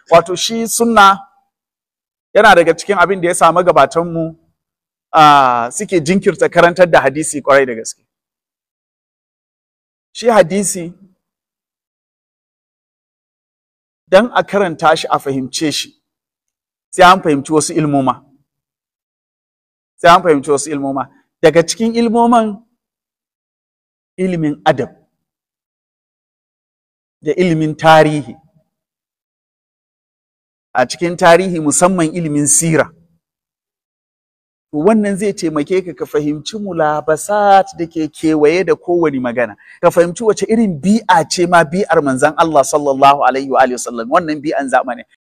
wato shi sunna yana daga cikin abin da ya samu gabatanmu uh, suke jinkirta karantar da hadisi kwarai da gaske shi hadisi dan a karanta shi a fahimce shi sai an fahimci wasu ilmoma sai an fahimci wasu ilmoma daga cikin ilmoman ilimin adab da ilimin tarihi a cikin tarihi musamman ilimin sira wannan zai taimake ka ka fahimci mulabasat da ke kewaye da kowane magana ka fahimci wace irin bi'a ce ma bi'ar manzon Allah sallallahu alaihi wa alihi wasallam wannan bi'an zamani